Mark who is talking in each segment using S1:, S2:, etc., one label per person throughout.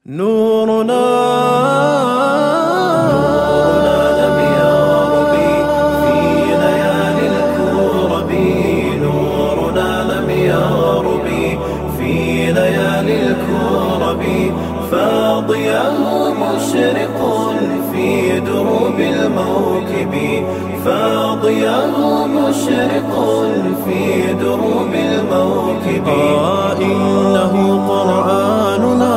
S1: نورنا
S2: لم يرب في ليالي الكرب نورنا لم يرب في ليالي الكرب فاضياه مشرق في دروب الموكب فاضياه مشرق في دروب الموكب
S1: آه إنه قرآننا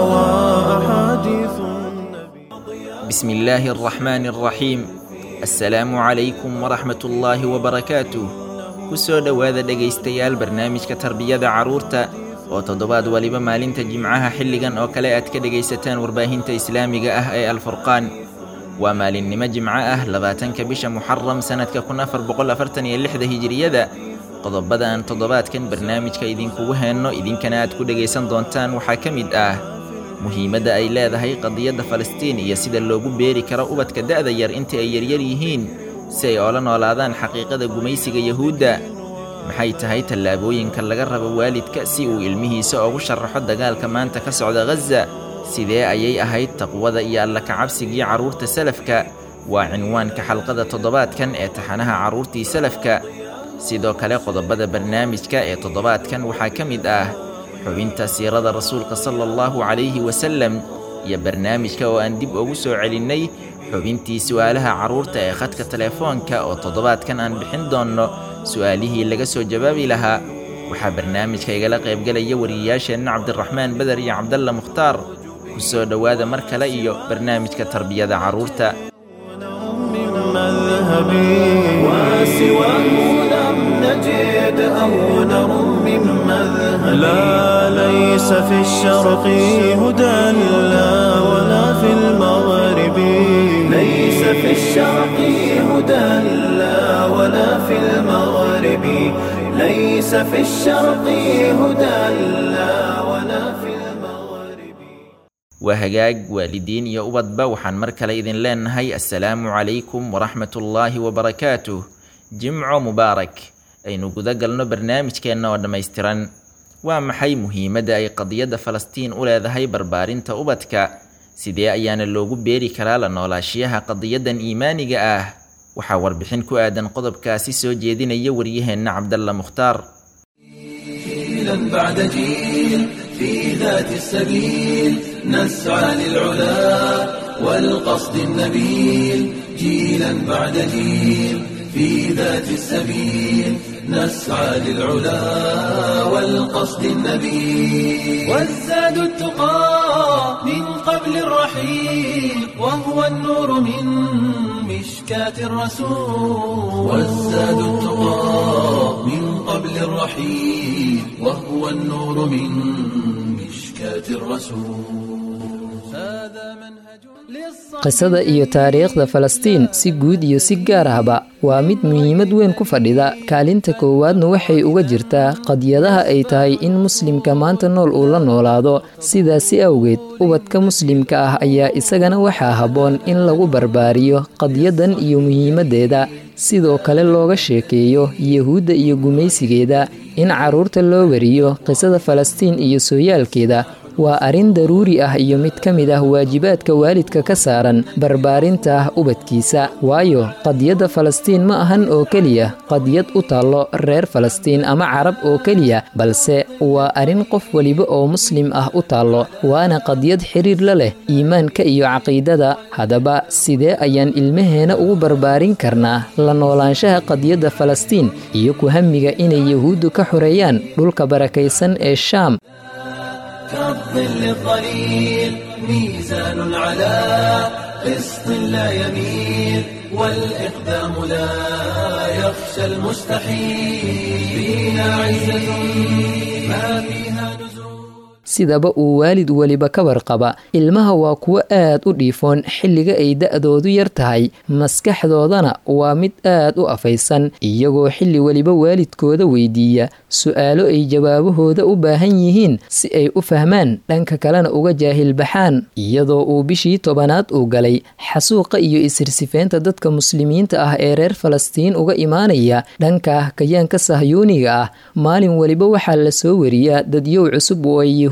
S1: وأحاديث النبي
S3: بسم الله الرحمن الرحيم السلام عليكم ورحمة الله وبركاته kusoo dhowaada dhegaystayaal barnaamijka tarbiyada carruurta oo toddobaad waliba maalinta jimcaha xilligan oo kale aad ka dhegaysataan warbaahinta islaamiga ah ee alfurqaan waa maalinnimo jimco ah labaatanka bisha muxaram sannadka kun afar boqol afartan iyo lixda hijiriyada qodobada aan toddobaadkan barnaamijka idinkugu heenno idinkana aad ku dhegaysan doontaan waxaa ka mid ah muhiimadda ay leedahay qadiyadda falastiin iyo sida loogu beeri karo ubadka da'da yar inta ay yaryar yihiin si ay oola noolaadaan xaqiiqada gumaysiga yahuudda maxay tahay tallaabooyinka laga rabo waalidka si uu ilmihiisa ugu sharaxo dagaalka maanta ka socda ghaza sidee ayay ahayd taqwada iyo alla kacabsigii carruurta salafka waa cinwaanka xalqada toddobaadkan ee taxanaha carruurtii salafka sidoo kale qodobada barnaamijka ee toddobaadkan waxaa ka mid ah xubinta siirada rasuulka sala allahu calayhi wasalem iyo barnaamijka oo aan dib ugu soo celinnay xubintii su'aalaha carruurta ee khadka telefoonka oo toddobaadkan aan bixin doonno su'aalihii laga soo jawaabi lahaa waxaa barnaamijka igala qaybgelaya wariyayaasheenna cabdiraxmaan beder iyo cabdalla mukhtaar ku soo dhowaada mar kale iyo barnaamijka tarbiyada carruurta
S1: من مذهبي
S2: وسواه لم نجد أو نرم من مذهب
S1: لا ليس في الشرق هدى لا ولا في المغرب
S2: ليس في الشرق هدى لا ولا في المغرب ليس في الشرق هدى لا ولا في المغرب
S3: waa hagaag waalidiin iyo ubadba waxaan mar kale idin leenahay assalaamu calaykum waraxmatullaahi wabarakaatuh jimco mubaarak aynu guda galno barnaamijkeenna oo dhammaystiran waa maxay muhiimadda ay qadiyadda falastiin u leedahay barbaarinta ubadka sidee ayaana loogu beeri karaa la noolaashiyaha qadiyaddan iimaaniga ah waxaa warbixin ku aadan qodobkaasi soo jeedinaya waryaheenna cabdalla mukhtaar
S2: جيلا بعد جيل في ذات السبيل نسعى للعلا والقصد النبيل جيلا بعد جيل في ذات السبيل نسعى للعلا والقصد النبيل والزاد التقى من قبل الرحيل وهو النور من مشكاة الرسول والزاد التقى من قبل الرحيل وهو النور من مشكاة الرسول هذا منهج للصلاة
S4: qisada iyo taariikhda falastiin si guud iyo si gaar ahba waa mid muhiimad weyn ku fadhida kaalinta koowaadna waxay uga jirtaa qadyadaha ay tahay in muslimka maanta nool uu la noolaado sidaasi awgeed ubadka muslimka ah ayaa isagana waxaa habboon in lagu barbaariyo qadyadan iyo muhiimaddeeda sidoo kale looga sheekeeyo yahuudda iyo gumaysigeeda in carruurta loo wariyo qisada falastiin iyo sooyaalkeeda waa arrin daruuri ah iyo mid ka mid ah waajibaadka waalidka ka saaran barbaarinta ubadkiisa waayo qadiyadda falastiin ma ahan oo keliya qadiyad u taallo reer falastiin ama carab oo keliya balse waa arrin qof weliba oo muslim ah u taallo waana qadiyad xiriir la leh iimaanka iyo caqiidada haddaba sidee ayaan ilmaheena ugu barbaarin karnaa la noolaanshaha qadiyadda falastiin iyo ku hamiga inay yahuuddu ka xoreeyaan dhulka barakaysan ee shaam
S2: كالظل الظليل ميزان على قسط لا يميل والإقدام لا يخشى المستحيل فيها عزة ما فيها نزول
S4: sidaba uu waalid weliba ka warqaba ilmaha waa kuwo aad u dhiifoon xilliga ay da'doodu yar tahay maskaxdoodana waa mid aad u afaysan iyagoo xilli weliba waalidkooda weydiiya su'aalo ay jawaabahooda u baahan yihiin si ay u fahmaan dhanka kalena uga jaahilbaxaan iyadoo uu bishii tobanaad uu galay xasuuqa iyo isirsifeynta dadka muslimiinta ah ee reer falastiin uga imaanaya dhanka kayaanka sahyuuniga ah maalin weliba waxaa la soo wariyaa dadyow cusub oo ay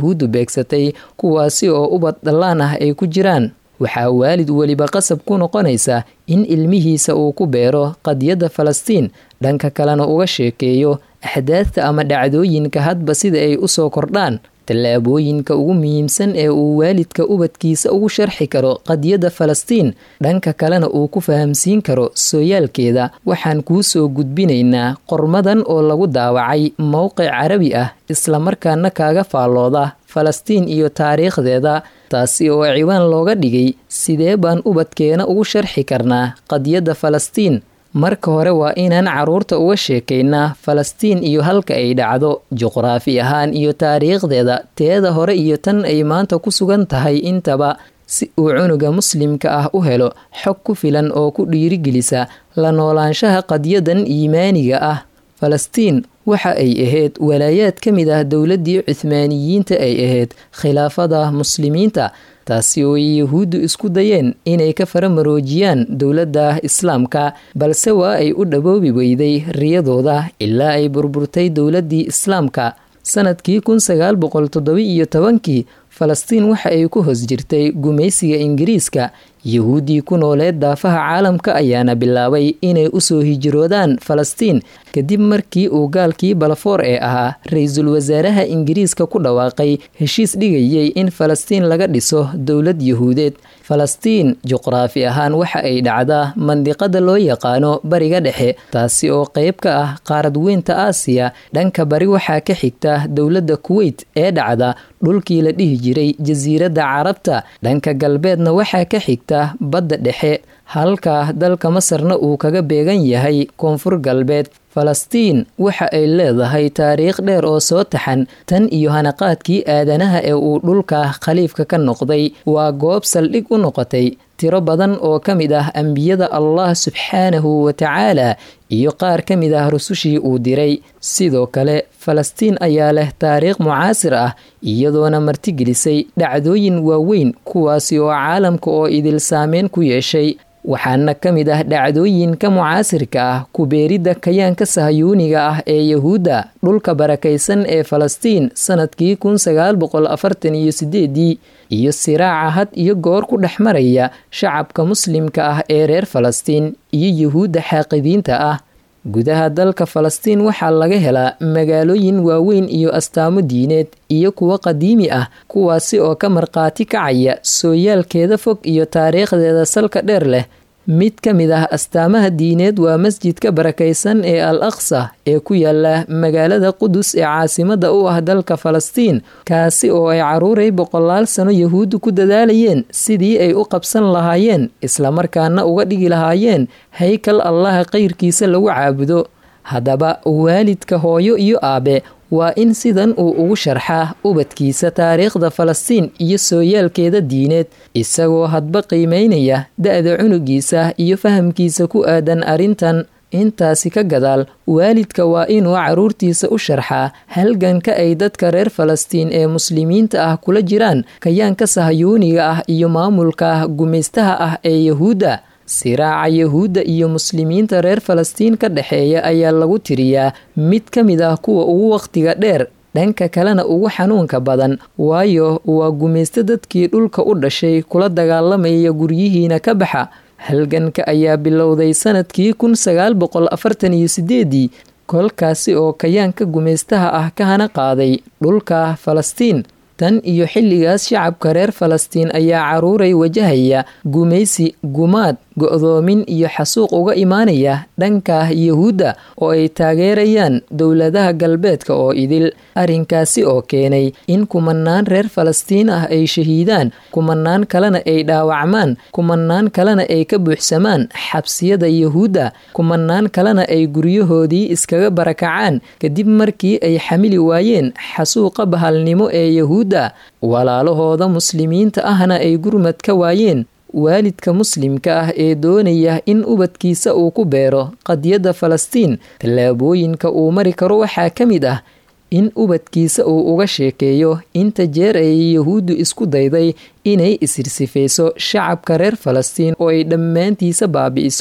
S4: yuhuuddu beegsatay kuwaasi oo ubad dhallaan ah ay ku jiraan waxaa waalid weliba qasab ku noqonaysa in ilmihiisa uu ku beero qadiyadda falastiin dhanka kalena uga sheekeeyo axdaadta ama dhacdooyinka hadba sida ay u soo kordhaan tallaabooyinka ugu muhiimsan ee uu waalidka ubadkiisa ugu sharxi karo qadiyadda falastiin dhanka kalena uu ku fahamsiin karo sooyaalkeeda waxaan kuu soo gudbinaynaa qormadan oo lagu daawacay mowqic carabi ah islamarkaana kaaga faallooda falastiin iyo taariikhdeeda taasi oo ciwaan looga dhigay sidee baan ubadkeena ugu sharxi karnaa qadiyadda falastiin marka hore waa inaan carruurta uga sheekaynaa falastiin iyo halka ay dhacdo juqraafi ahaan iyo taariikhdeeda teeda hore iyo tan ay maanta ku sugan tahay intaba si uu cunuga muslimka ah u helo xog ku filan oo ku dhiirigelisa la noolaanshaha qadyadan iimaaniga ah falastiin waxa ay ahayd walaayaad ka mid ah dowladdii cuhmaaniyiinta ay ahayd khilaafada muslimiinta taasi oo ay yahuuddu isku dayeen inay ka faramaroojiyaan dowladda islaamka balse waa ay u dhaboobi weyday riyadooda ilaa ay burburtay dowladdii islaamka sanadkii kun sagaal boqol toddoba-iyo tobankii falastiin waxa ay ku hoos jirtay gumaysiga ingiriiska yahuuddii ku nooleed daafaha caalamka ayaana bilaabay inay usoo hijiroodaan falastiin kadib markii uu gaalkii balafoor ee ahaa ra-iisul wasaaraha ingiriiska ku dhawaaqay heshiis dhigayay in falastiin laga dhiso dowlad yahuudeed falastiin juqraafi ahaan waxa ay dhacdaa mandiqada loo yaqaano bariga dhexe taasi oo qeyb ka ah qaarad weynta aasiya dhanka bari waxaa ka xigta dowladda kuweyt ee dhacda dhulkii la dhihi jiray jasiiradda carabta dhanka galbeedna waxaa ka xigta badda dhexe halka dalka masarna uu kaga beegan yahay koonfur galbeed falastiin waxa ay leedahay taariikh dheer oo soo taxan tan iyo hanaqaadkii aadanaha ee uu dhulka khaliifka ka noqday waa goob saldhig u noqotay tiro badan oo ka mid ah ambiyada allah subxaanahu wa tacaala iyo qaar ka mid ah rusushii uu diray sidoo kale falastiin ayaa leh taariikh mucaasir ah iyadoona martigelisay dhacdooyin waaweyn kuwaasi oo caalamka oo idil saameyn ku yeeshay waxaana ka mid ah dhacdooyinka mucaasirka ah kubeeridda kayaanka sahayuuniga ah ee yahuudda dhulka barakaysan ee falastiin sanadkii kun sagaal boqol afartan iyo sideedii iyo siraaca had iyo goor ku dhex maraya shacabka muslimka ah ee reer falastiin iyo yahuudda xaaqidiinta ah gudaha dalka falastiin waxaa laga helaa magaalooyin waaweyn iyo astaamo diineed iyo kuwo qadiimi ah kuwaasi oo ka markhaati kacaya sooyaalkeeda fog iyo taariikhdeeda salka dheer leh mid ka mid ah astaamaha diineed waa masjidka barakaysan ee al aqsa ee ku yaala magaalada qudus ee caasimada u ah dalka falastiin kaasi oo ay caruuray boqolaal sano yahuuddu ku dadaalayeen sidii ay u qabsan lahaayeen islamarkaana uga dhigi lahaayeen haykal allaha kayrkiisa lagu caabudo haddaba waalidka hooyo iyo aabe waa in sidan uu ugu sharxaa ubadkiisa taariikhda falastiin iyo sooyaalkeeda diineed isagoo hadba qiimeynaya da-da cunugiisa iyo fahamkiisa ku aadan arrintan intaasi ka gadaal waalidka waa inuu caruurtiisa u sharxaa halganka ay dadka reer falastiin ee muslimiinta ah kula jiraan kayaanka sahayuuniga ah iyo maamulka gumaystaha ah ee yahuudda siraaca yahuudda iyo muslimiinta reer falastiin ka dhexeeya ayaa lagu tiriyaa mid ka mid ah kuwa ugu wakhtiga dheer dhanka kalena ugu xanuunka badan waayo waa gumaysto dadkii dhulka u dhashay kula dagaalamaya guryihiina ka baxa halganka ayaa bilowday sanadkii kun sagaal boqol afartan iyo sideedii kolkaasi oo kayaanka gumaystaha ah ka hana qaaday dhulka falastiin tan iyo xilligaas shacabka reer falastiin ayaa caruuray wajahaya gumaysi gumaad go-doomin iyo xasuuq uga imaanaya dhanka yahuudda oo ay taageerayaan dowladaha galbeedka oo idil arrinkaasi oo keenay in kumanaan reer falastiin ah ay shahiidaan kumanaan kalena ay dhaawacmaan kumanaan kalena ay ka buuxsamaan xabsiyada yahuudda kumanaan kalena ay guryahoodii iskaga barakacaan kadib markii ay xamili waayeen xasuuqa bahalnimo ee yahuudda walaalahooda muslimiinta ahna ay gurmad ka waayeen waalidka muslimka ah ee doonaya in ubadkiisa uu ku beero qadiyadda falastiin tallaabooyinka uu mari karo waxaa ka mid ah in ubadkiisa uu uga sheekeeyo inta jeer ay yahuuddu isku dayday inay isirsifayso shacabka reer falastiin oo ay dhammaantiisa baabi'iso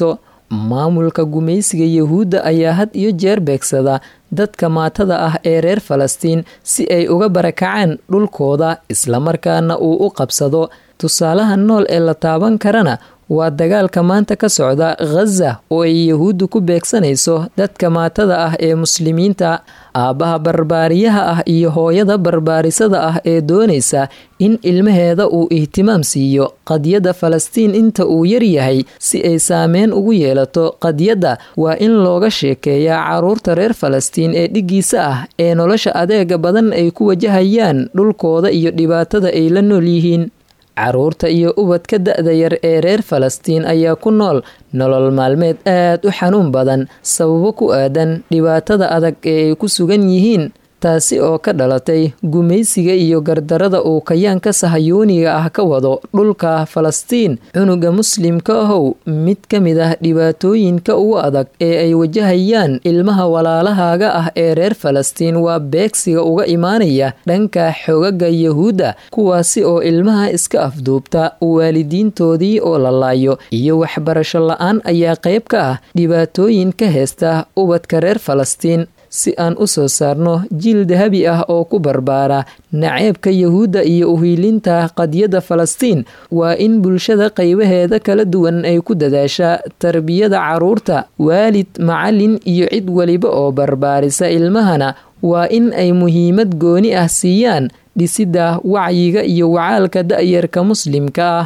S4: maamulka gumaysiga yuhuudda ayaa had iyo jeer beegsada dadka maatada ah ee reer falastiin si ay uga barakacaan dhulkooda islamarkaana uu u qabsado tusaalaha nool ee la taaban karana waa dagaalka maanta ka socda khaza oo ay yuhuuddu ku beegsanayso dadka maatada ah ee muslimiinta aabbaha barbaariyaha ah iyo hooyada barbaarisada ah ee doonaysa in ilmaheeda uu ihtimaam siiyo qadiyadda falastiin inta uu yaryahay si ay saameyn ugu yeelato qadiyadda waa in looga sheekeeyaa caruurta reer falastiin ee dhiggiisa ah ee nolosha adeega badan ay ku wajahayaan dhulkooda iyo dhibaatada ay la nool yihiin caruurta iyo ubadka da-da yar ee reer falastiin ayaa ku nool nolol maalmeed aad u xanuun badan sababo ku aadan dhibaatada adag ee ay ku sugan yihiin taasi oo ka dhalatay gumaysiga iyo gardarada uu kayaanka sahayuuniga ah ka wado dhulka falastiin cunuga muslimka ahow mid ka mid ah dhibaatooyinka ugu adag ee ay wajahayaan ilmaha walaalahaaga ah ee reer falastiin waa beegsiga uga imaanaya dhanka xogaga yuhuudda kuwaasi oo ilmaha iska afduubta waalidiintoodii oo la laayo iyo waxbarasho la-aan ayaa qayb ka ah dhibaatooyin ka heesta ubadka reer falastiin si aan u soo saarno jiil dahabi ah oo ku barbaara naceebka yuhuudda iyo uhiilinta qadiyadda falastiin waa in bulshada qaybaheeda kala duwan ay ku dadaashaa tarbiyada caruurta waalid macalin iyo cid weliba oo barbaarisa ilmahana waa in ay muhiimad gooni ah siiyaan dhisidda wacyiga iyo wacaalka da'yarka muslimka ah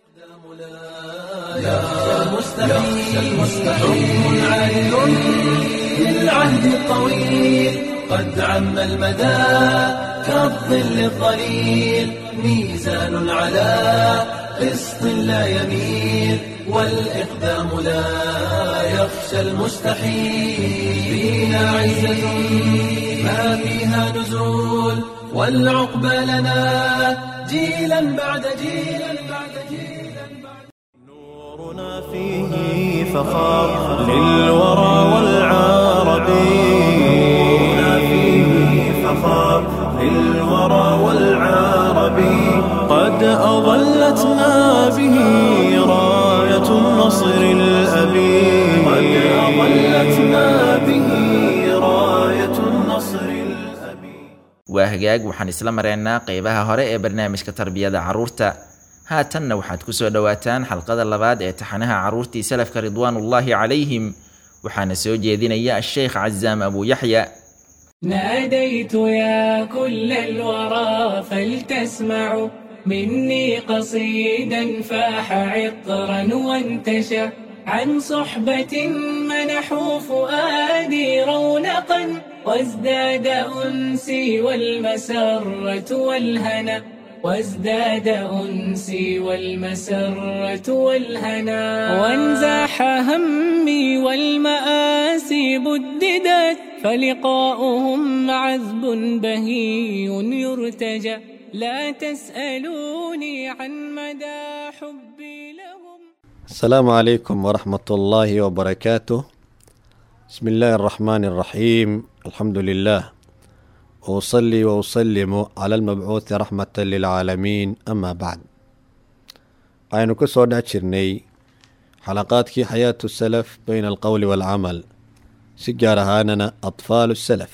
S2: بالعهد الطويل قد عم المدى كالظل الظليل ميزان على قسط لا يميل والإقدام لا يخشى المستحيل فينا عزة ما فيها نزول والعقبى لنا جيلا بعد جيلا بعد جيلا
S1: نورنا فيه فخار للورى والعرب نورنا فيه فخار للورى والعرب قد أظلتنا به راية النصر الأبي قد أظلتنا به راية النصر الأبي
S3: waa hagaag waxaan isla mareynaa qeybaha hore ee barnaamijka tarbiyada carruurta haatanna waxaad ku soo dhowaataan xalqada labaad ee taxanaha carruurtii salafka ridwaanullaahi calayhim waxaana soo jeedinaya asheykh cazaam abu yaxya
S5: ناديت يا كل الورى فلتسمعوا مني قصيدا فاح عطرا وانتشى عن صحبة منحوا فؤادي رونقا وازداد أنسي والمسرة والهنا وازداد أنسي والمسرة والهنا وانزاح همي والمآسي بددت فلقاؤهم عذب بهي يرتجى لا تسألوني عن مدى حبي لهم
S6: السلام عليكم ورحمة الله وبركاته بسم الله الرحمن الرحيم الحمد لله وأصلي وأسلم على المبعوث رحمة للعالمين أما بعد aynu ku soo dhex jirnay xalaqaadkii xayaatu salaf bayna alqowli waalcamal si gaar ahaanana atfaalu salaf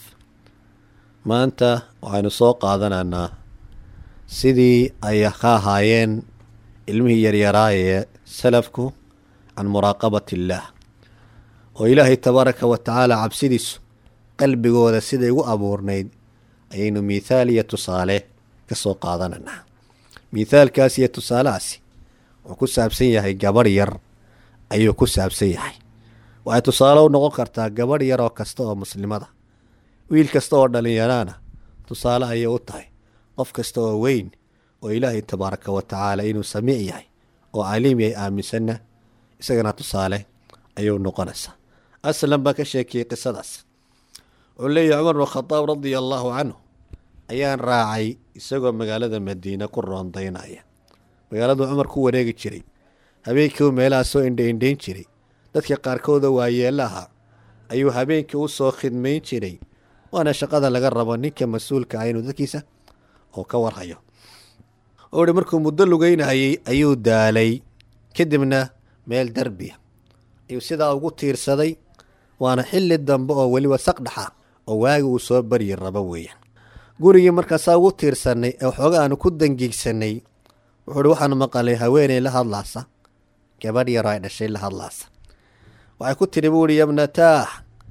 S6: maanta waxaynu soo qaadanaynaa sidii ay ka ahaayeen ilmihii yaryaraa ee salafku can muraaqabati illaah oo ilaahay tabaaraka wa tacaala cabsidiisu qalbigooda siday ugu abuurnayd ayaynu mithaal iyo tusaale ka soo qaadanaynaa mithaalkaas iyo tusaalahaasi wuxuu ku saabsan yahay gabadh yar ayuu ku saabsan yahay waxay tusaale u noqon kartaa gabadh yar oo kasta oo muslimada wiil kasta oo dhalinyaraana tusaale ayay u tahay qof kasta oo weyn oo ilaahay tabaaraka wa tacaala inuu samiic yahay oo caliim yahay aaminsanna isagana tusaale ayuu noqonaysaa aslan baa ka sheekiyey qisadaas wuxuu leeyahy cumar bn khadaab radia allaahu canhu ayaan raacay isagoo magaalada madiine ku roondaynaya magaaladu cumar ku wareegi jiray habeenkiiu meelaha soo indhaindhayn jiray dadka qaarkooda waayeela ahaa ayuu habeenkii u soo khidmayn jiray waana shaqada laga rabo ninka mas-uulka ah inuu dadkiisa oo ka warhayo oo hi markuu muddo lugeynayay ayuu daalay kadibna meel derbiya ayuu sidaa ugu tiirsaday waana xilli dambe oo weliba saqdhaxa oo waagi uu soo baryi rabo weeyaan gurigii markaasaa ugu tiirsanay ee waxooga aanu ku dangiigsanay wuxuu uhi waxaanu maqalay haweeney la hadlaasa gabadh yaroo ay dhashay la hadlaasa waxay ku tidhi buu ihi yabnataah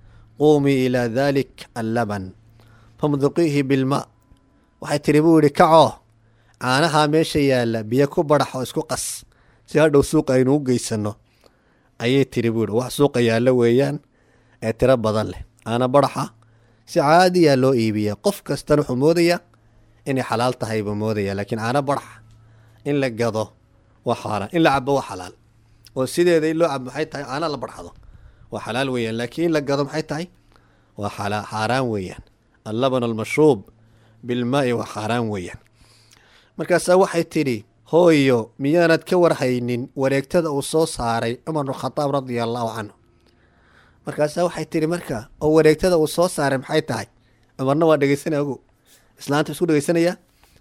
S6: quumii ilaa daalik allaban famduqiihi bilma waxay tidhi buu yidhi kacoo caanahaa meesha yaalla biyo ku badhax oo isku qas si hadhow suuqa aynu u geysanno ayay tidhi buu yidhi wax suuqa yaallo weeyaan ee tiro badan leh caana badhaxa si caadiyaa loo iibiya qof kastana wuxuu moodayaa inay xalaal tahay buu moodaya laakiin caano badhaxa in la gado waa xaaraan in la cabo waa xalaal oo sideeda in loo cabo maxay tahay caana la badhxado waa xalaal weeyaan laakiin in la gado maxay tahay waa xala xaaraan weeyaan allaban almashruub bilmaa'i waa xaaraan weeyaan markaasaa waxay tidhi hooyo miyaanad ka warhaynin wareegtada uu soo saaray cumar bnu khadaab radia allaahu canhu markaasaa waxay tidhi marka oo wareegtada uu soo saaray maxay tahay cumarna waa dhegeysanaya ogu islaanta isku dhegeysanaya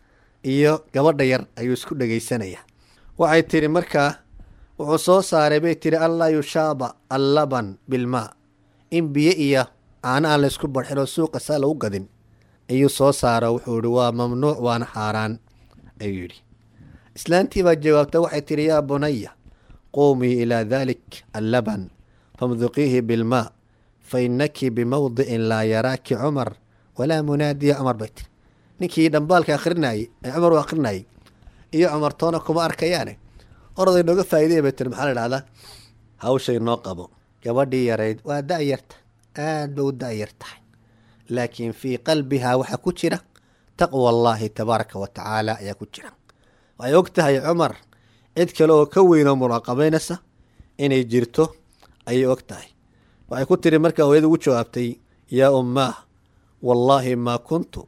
S6: iyo gabadha yar ayuu isku dhegeysanaya waxay tidhi markaa wuxuu soo saaray bay tidhi allaa yushaaba allaban bilmaa in biyo iyo caano aan laysku barxin oo suuqa saa lagu gadin ayuu soo saaro wuxuu yihi waa mamnuuc waana xaaraan ayuu yidhi islaantii baa jawaabta waxay tidhi yaa bunaya quumii ilaa daalik allaban famduqiihi bilmaa fa innaki bimawdicin laa yaraaki cumar walaa munaadiya cumar bay tiri ninkii dhambaalka akhrinayey ee cumar u akhrinayey iyo cumar toona kuma arkayaane oraday nooga faa'iidaya bay tiri maxaa la dhahdaa hawshay noo qabo gabadhii yarayd waa da-yarta aad ba u da-yar tahay laakiin fii qalbihaa waxaa ku jira taqwa allaahi tabaaraka wa tacaala ayaa ku jira waxay og tahay cumar cid kale oo ka weyn oo muraaqabaynaysa inay jirto ayay og tahay waxay ku tiri markaa hooyada ugu jawaabtay yaa ummaah wallaahi maa kuntu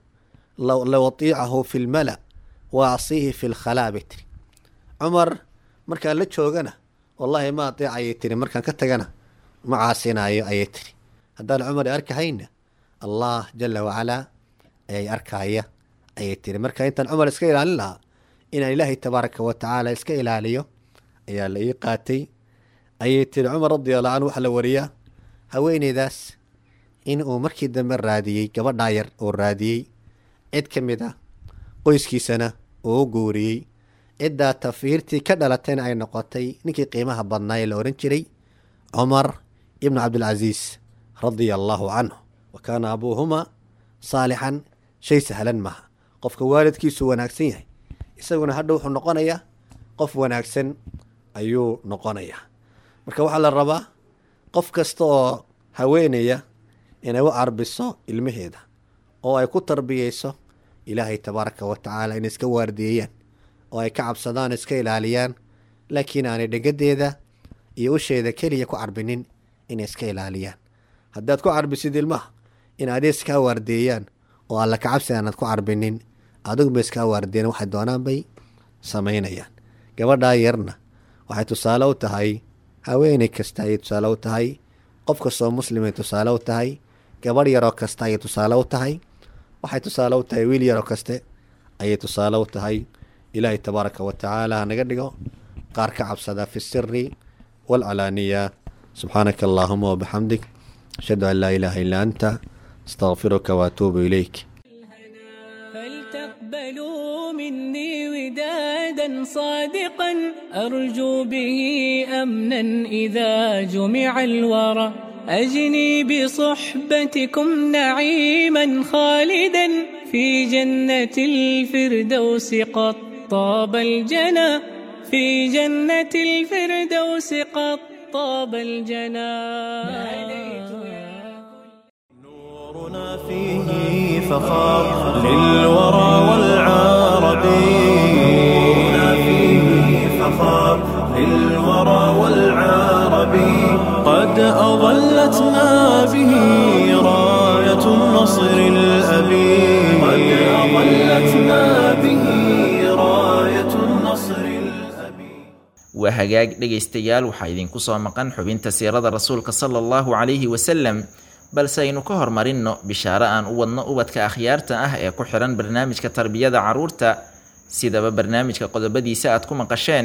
S6: la watiicahu fi lmala wa acsiihi fi lkhalaa bay tiri cumar markaan la joogana wallaahi ma ateec ayay tiri markaan ka tagana ma caasinaayo ayay tiri haddaan cumar arkahayna allah jala wacalaa ayay arkaaya ayay tiri marka intaan cumar iska ilaalin lahaa inaan ilaahay tabaaraka wa tacaala iska ilaaliyo ayaa la ii qaatay ayay tiri cumar radi allahu canhu waxaa la wariyaa haweeneydaas in uu markii dambe raadiyey gabadhaa yar oo raadiyey cid ka mid ah qoyskiisana uu u guuriyey ciddaa tafiirtii ka dhalatayna ay noqotay ninkii qiimaha badnaa ee la ohan jiray cumar ibnu cabdilcasiis radia allaahu canhu wa kaana abuuhuma saalixan shay sahlan maaha qofka waalidkiisu wanaagsan yahay isaguna hadha wuxuu noqonayaa qof wanaagsan ayuu noqonayaa marka waxaa la rabaa qof kasta oo haweenaya inay u carbiso ilmaheeda oo ay ku tarbiyeyso ilaahay tabaaraka wa tacaala inay iska waardiyeeyaan oo ay ka cabsadaan iska ilaaliyaan laakiin aanay dhegadeeda iyo usheeda keliya ku carbinin inay iska ilaaliyaan haddaad ku carbisid ilmaha in adi iskaa waardeeyaan oo alla kacabsi aanad ku carbinin adiguba iskaa waardeeyan waxay doonaan bay samaynayaan gabadhaa yarna waxay tusaale u tahay haweeney kasta ayay tusaale u tahay qof kastoo muslimay tusaale u tahay gabadh yaroo kasta ayay tusaale u tahay waxay tusaale u tahay wiil yaroo kaste ayay tusaale u tahay ilaahay tabaaraka wa tacaala hanaga dhigo qaar ka cabsada fi siri waalcalaaniya subxaanaka allaahuma wabixamdik ashhadu an laa ilaaha illaa anta astaqfiruka waatuubu ilayk
S5: فلتقبلوا مني ودادا صادقا أرجو به أمنا إذا جمع الورى أجني بصحبتكم نعيما خالدا في جنة الفردوس قد طاب الجنى في جنة الفردوس قد طاب الجنى
S1: نورنا فيه فخار للورى والعرب نورنا فيه فخار للورى والعرب قد أظلتنا به راية النصر الأبي قد أظلتنا به راية النصر الأبي
S3: waa hagaag dhegaystayaal waxaa idinku soo maqan xubinta siirada rasuulka sala allahu calayhi wasalam balse aynu ka hormarinno bishaaro aan u wadno ubadka akhyaarta ah ee ku xihan barnaamijka tarbiyada carruurta sidaba barnaamijka qodobadiisa aad ku maqasheen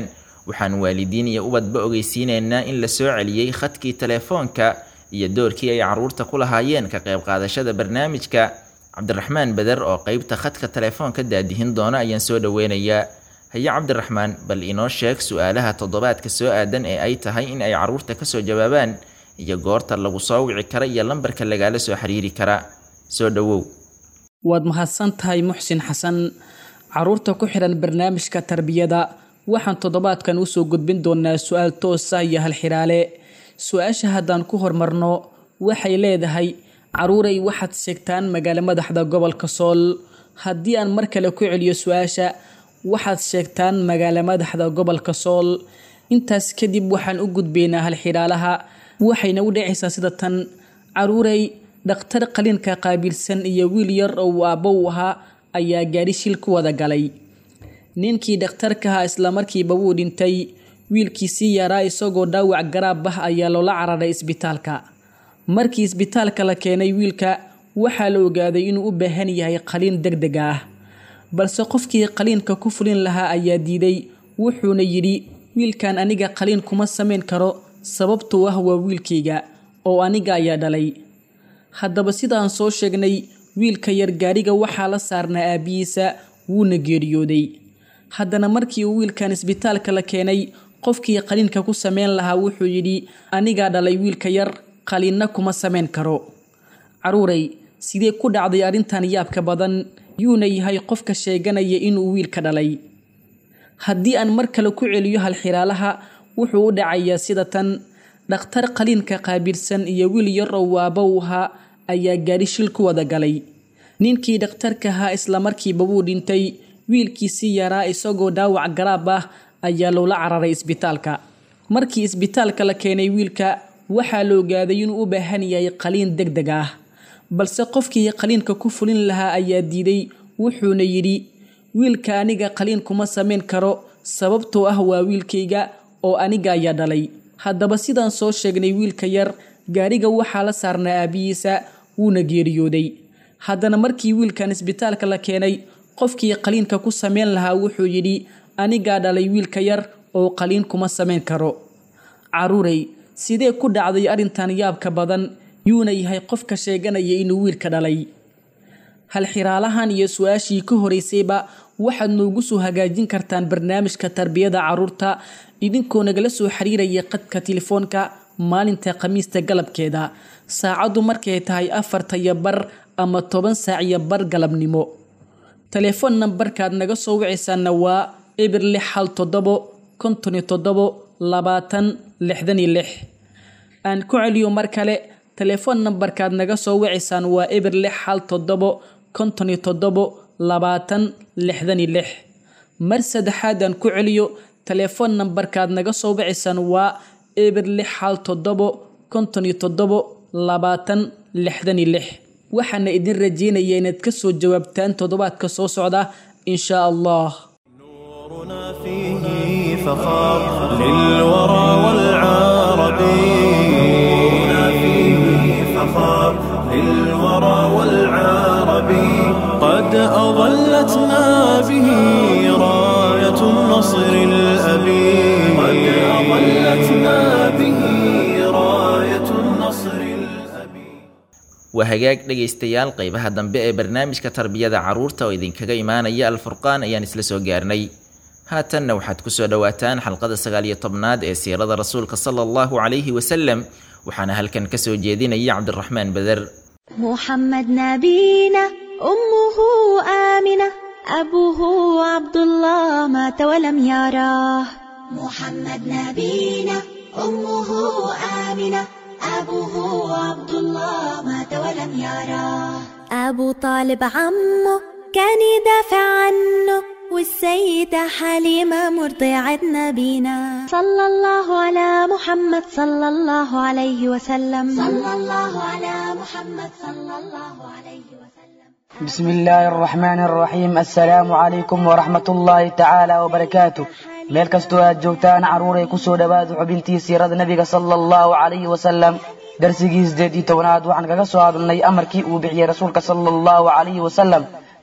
S3: waxaan waalidiin iyo ubadba ogeysiinaynaa in la soo celiyey khadkii telefoonka iyo doorkii ay carruurta ku lahaayeen ka qayb qaadashada barnaamijka cabdiraxmaan beder oo qeybta khadka telefoonka daadihin doona ayaan soo dhoweynayaa haye cabdiraxmaan bal inoo sheeg su-aalaha toddobaadka soo aadan ee ay tahay in ay carruurta kasoo jawaabaan iyo goorta lagu soo wici kara iyo lambarka lagaala soo xiriiri kara soo dhowow
S7: waad mahadsan tahay muxsin xasan caruurta ku xidhan barnaamijka tarbiyada waxaan toddobaadkan usoo gudbin doonaa su-aal toosa iyo halxiraale su-aasha haddaan ku hormarno waxay leedahay caruuray waxaad sheegtaan magaalo madaxda gobolka sool haddii aan mar kale ku celiyo su-aasha waxaad sheegtaan magaalo madaxda gobolka sool intaas kadib waxaan u gudbaynaa halxidhaalaha waxayna u dhacaysaa sida tan caruuray dhakhtar qaliinka qaabilsan iyo wiil yar oo uu aabbo u ahaa ayaa gaari shil ku wada galay ninkii dhakhtarkaha islamarkiiba wuu dhintay wiilkiisii yaraa isagoo dhaawac garaab ah ayaa loola cararay isbitaalka markii isbitaalka la keenay wiilka waxaa la ogaaday inuu u baahan yahay qaliin deg deg ah balse qofkii qaliinka ku fulin lahaa ayaa diiday wuxuuna yidhi wiilkan aniga qaliin kuma samayn karo sababtuu ah waa wiilkayga oo aniga ayaa dhalay haddaba sidaan soo sheegnay wiilka yar gaariga waxaa la saarnaa aabbihiisa wuuna geeriyooday haddana markii uu wiilkan isbitaalka la keenay qofkii qaliinka ku sameyn lahaa wuxuu yidhi anigaa dhalay wiilka yar qaliinna kuma samayn karo caruuray sidee ku dhacday arrintan yaabka badan yuuna yahay qofka sheeganaya inuu wiilka dhalay haddii aan mar kale ku celiyo halxiraalaha wuxuu u dhacayaa sida tan dhakhtar qaliinka qaabilsan iyo wiil yar oo waaba u ahaa ayaa gaari shil ku wada galay ninkii dhakhtarka ahaa islamarkiiba wuu dhintay wiilkiisii yaraa isagoo dhaawac garaab ah ayaa loola cararay isbitaalka markii isbitaalka la keenay wiilka waxaa la ogaaday inuu u baahan yahay qaliin deg deg ah balse qofkii qaliinka ku fulin lahaa ayaa diiday wuxuuna yidhi wiilka aniga qaliin kuma samayn karo sababtoo ah waa wiilkayga oo aniga ayaa dhalay haddaba sidaan soo sheegnay wiilka yar gaariga waxaa la saarnaa aabbihiisa wuuna geeriyooday haddana markii wiilkan isbitaalka la keenay qofkii qaliinka ku sameyn lahaa wuxuu yidhi anigaa dhalay wiilka yar oo qaliin kuma samayn karo caruuray sidee ku dhacday arrintan yaabka badan yuuna yahay qofka sheeganaya inuu wiilka dhalay halxiraalahan iyo su-aashii ka horeysayba waxaad noogu soo hagaajin kartaan barnaamijka tarbiyada caruurta idinkoo nagala soo xiriiraya qadka telefoonka maalinta khamiista galabkeeda saacaddu markay tahay afarta iyo bar ama toban saac iyo bar galabnimo telefoon nambarkaad naga soo wicaysaana waa eber lix hal toddobo konton iyo toddobo labaatan lixdan iyo lix aan ku celiyo mar kale telefoon nambarkaad naga soo wicaysaan waa eber lix hal toddobo konton iyo toddobo labaatan lixdan iyo lix mar saddexaad aan ku celiyo telefoon nambarkaad naga soo wicaysaan waa eber lix hal toddobo konton iyo toddobo labaatan lixdan iyo lix waxaana idin rajeynaya inaad ka soo jawaabtaan toddobaadka soo socda insha allah
S1: نورنا فيه فخار للورى والعرب نورنا فيه فخار للورى والعرب قد أظلتنا به راية النصر الأبي قد أظلتنا به راية النصر الأبي
S3: waa hagaag dhegaystayaal qeybaha dambe ee barnaamijka tarbiyada carruurta oo idinkaga imaanaya alfurqaan ayaan isla soo gaarnay haatanna waxaad kusoo dhowaataan xalqada sagaal iyo tobnaad ee siirada rasuulka sala allahu calayhi wasalam waxaana halkan kasoo jeedinaya cabdiraxmaan beder
S8: محمد نبينا أمه آمنة أبوه عبد الله مات ولم يراه محمد نبينا أمه آمنة أبوه عبد الله مات ولم يراه أبو طالب عمه كان يدافع عنه والسيدة حليمة مرضعة نبينا صلى الله على محمد صلى الله عليه وسلم صلى الله على محمد صلى الله عليه وسلم
S9: بسم الله الرحمن الرحيم السلام عليكم ورحمة الله تعالى وبركاته meel kastoo aad joogtaan carruuray ku soo dhowaada xubintii siirada nebiga sala allahu calayhi wasalam darsigii sideed iyo tobanaad waxaan kaga soo hadalnay amarkii uu bixiyey rasuulka sala allahu calayhi wasalam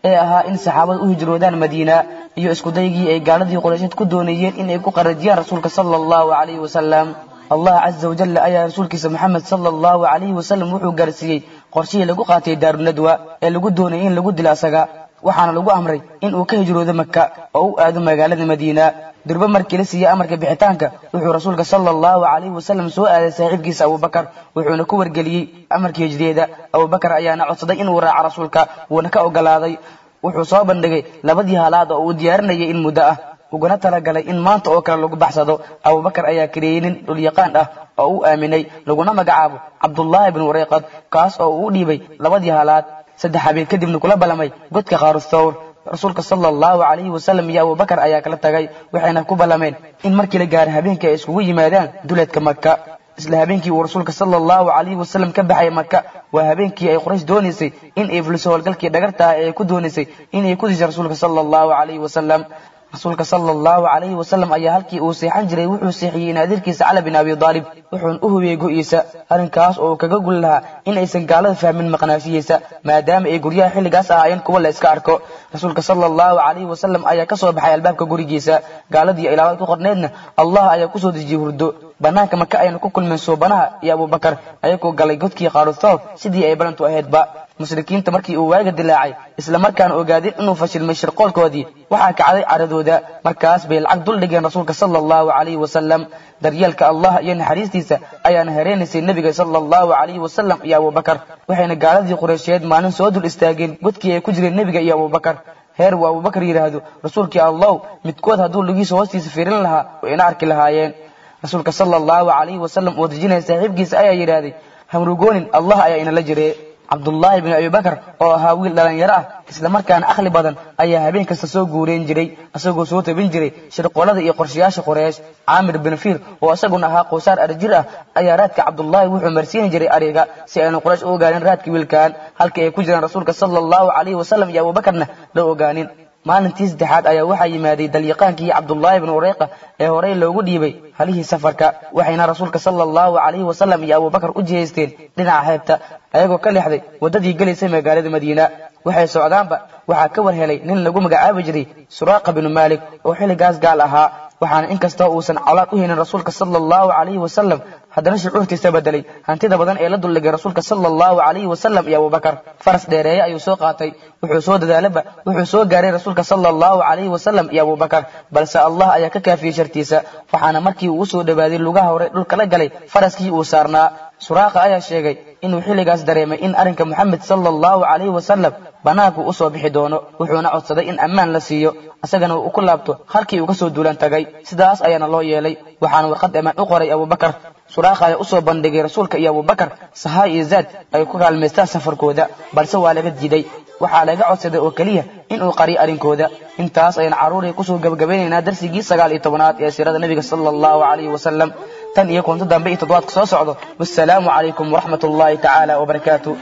S9: ee ahaa in saxaabadu u hijroodaan madiina iyo iskudaygii ay gaaladii quraysheed ku doonayeen in ay ku qarajiyaan rasuulka sala allahu calayhi wasalam allah casa wajalla ayaa rasuulkiisa moxamed sala allahu calayhi wasalam wuxuu gaarsiiyey qorshihii lagu qaatay daarunadwa ee lagu doonayay in lagu dilo asaga waxaana lagu amray in uu ka hijroodo maka oo u aado magaalada madiina durbe markii la siiyey amarka bixitaanka wuxuu rasuulka sala allahu calayhi wasalam soo aaday saaxiibkiisa abubakar wuxuuna ku wargeliyey amarkii hijriyeeda abubakar ayaana codsaday inuu raaco rasuulka wuuna ka ogolaaday wuxuu soo bandhigay labadii halaad oo uu diyaarinayay in muddo ah uguna talagalay in maanta oo kale lagu baxsado abubakar ayaa kareeyey nin dhulyaqaan ah oo u aaminay laguna magacaabo cabdullaahi bnu wareyqad kaas oo uu u dhiibay labadii halaad saddex habeen kadibna kula ballamay godka khaarusthawr rasuulka sala allahu calayhi wasalam iyo abubakar ayaa kala tagay waxayna ku ballameen in markii la gaaray habeenkii ay iskugu yimaadaan duleedka maka isla habeenkii uu rasuulka sala allahu calayhi wasalam ka baxay maka waa habeenkii ay quraysh doonaysay in ay fuliso howlgalkii dhagartaha ee ay ku doonaysay inay ku disho rasuulka sala allahu calayhi wasalam rasuulka sala allahu calayhi wasalam ayaa halkii uu seexan jiray wuxuu seexiyey naadirkiisa cala bin abi daalib wuxuuna u hubiyey go'iisa arrinkaas oo kaga gul lahaa in aysan gaalada fahmin maqnaashihiisa maadaama ay guryaha xilligaas ahaayeen kuwa la iska arko rasuulka sala allahu calayhi wasalam ayaa ka soo baxay albaabka gurigiisa gaaladii ilaabad ku qorneedna allah ayaa kusoo dejiyey hurdo banaanka maka ayna ku kulmeen soobanaha iyo abubakar ayagoo galay godkii khaaruthoor sidii ay balantu ahaydba mushrikiinta markii uu waaga dilaacay isla markaana ogaadeen inuu fashilmay shirqoolkoodii waxaa kacday caradooda markaas bay lacag dul dhigeen rasuulka sala allahu calayhi wasalam daryeelka allah iyo naxariistiisa ayaana hereenaysay nebiga sala allahu calayhi wasalam iyo abubakar waxayna gaaladii qureysheed maalin soo dul istaageen godkii ay ku jireen nebiga iyo abubakar heer uu abubakar yidhaahdo rasuulkii allow midkood hadduu lugiisa hoostiisa fiirin lahaa wayna arki lahaayeen rasuulka sala allahu calayhi wasalam oo dejinaya saaxiibkiisa ayaa yidhaahday hamrugoonin allah ayaa inala jire cabdullaahi binu abibakar oo ahaa wiil dhalinyaro ah islamarkaana akhli badan ayaa habeen kasta soo guureen jiray isagoo soo tabin jiray shirqoolada iyo qorshayaasha qureesh caamir bin fiir oo isaguna ahaa qowsaar arjir ah ayaa raadka cabdullaahi wuxuu marsiini jiray ariga si aynu quraysh u ogaanin raadka wiilkan halkii ay ku jiraan rasuulka sala allahu calayhi wasalam iyo abuubakarna la ogaanin maalintii saddexaad ayaa waxaa yimaaday dalyaqaankii cabdullaahi bnu ureyqa ee horey loogu dhiibay halihii safarka waxayna rasuulka sala allahu calayhi wasalam iyo abubakar u jihaysteen dhinaca xeebta ayagoo ka leexday waddadii gelaysay magaalada madiina waxay socdaanba waxaa ka war helay nin lagu magacaabi jiray suraaqa binu maalik oo xilligaas gaal ahaa waxaana inkastoo uusan colaad u haynin rasuulka sala allahu calayhi wasalam haddana shucuurtiisa bedelay hantida badan ee la duldhigay rasuulka sala allahu calayhi wasalam iyo abubakar faras dheereeye ayuu soo qaatay wuxuu soo dadaalaba wuxuu soo gaaray rasuulka sala allahu calayhi wasalam iyo abubakar balse allah ayaa ka kaafiyey shartiisa waxaana markii uu usoo dhowaaday lugaha hore dhulka la galay faraskii uu saarnaa suraaqa ayaa sheegay inuu xilligaas dareemay in arrinka moxamed sala allahu calayhi wasalam bannaanku u soo bixi doono wuxuuna codsaday in ammaan la siiyo isagana uu ku laabto halkii uu ka soo duulan tagay sidaas ayaana loo yeelay waxaana warqad ammaan u qoray abubakar suraaqa ayaa usoo bandhigay rasuulka iyo abubakar sahaa iyo zaad ay ku kaalmaystaan safarkooda balse waa laga diiday waxaa laga codsaday oo keliya inuu qariyo arrinkooda intaas ayaan carruuray kusoo gabagabaynaynaa darsigii sagaal iyo tobanaad ee siirada nebiga sala allahu calayhi wasalam tan iyo kunto dambe iyo toddobaadka soo socdo wassalaamu calaykum waraxmat ullaahi tacaala wabarakaatu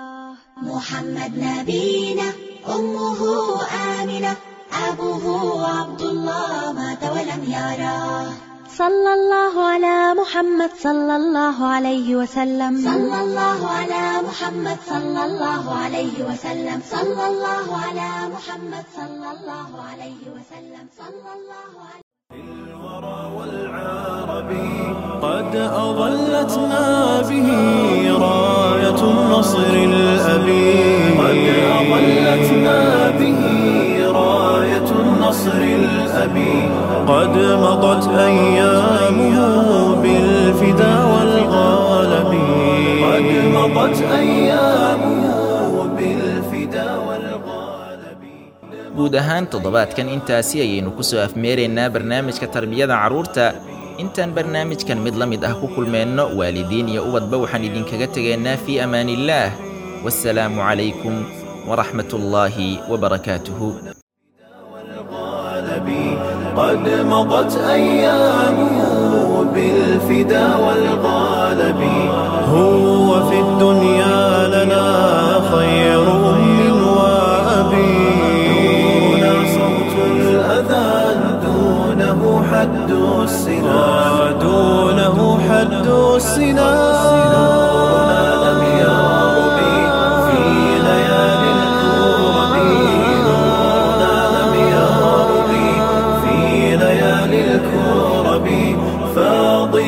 S8: محمد نبينا أمه آمنة أبوه عبد الله مات ولم يراه صلى الله على محمد صلى الله عليه وسلم صلى الله على محمد صلى الله عليه وسلم صلى الله على محمد صلى الله عليه وسلم صلى الله عليه
S1: الورى والعربي قد أظلتنا به راية النصر الأبي قد أظلتنا به راية النصر الأبي قد مضت أيامه بالفدا والغالب قد مضت أيامه بالفدا والغالب
S3: guud ahaan toddobaadkan intaasi ayaynu ku soo afmeeraynaa barnaamijka tarbiyada carruurta intaan barnaamijkan mid la mid ah ku kulmeenno waalidiin iyo ubadba waxaan idinkaga tegaynaa fii amaaniillaah wassalaamu calaykum waraxmat ullaahi wabarakaatuhu
S1: قد مضت أيامه بالفدا والغالب هو في الدنيا لنا خير أم وأبي دون صوت الأذان دونه حد السنا دونه حد السنا لم يرب في ليالي الكرب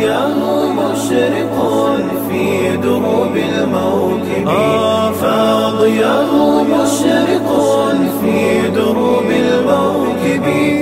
S1: فضياه مشرق في دروب الموكب فضياه مشرق في دروب الموكب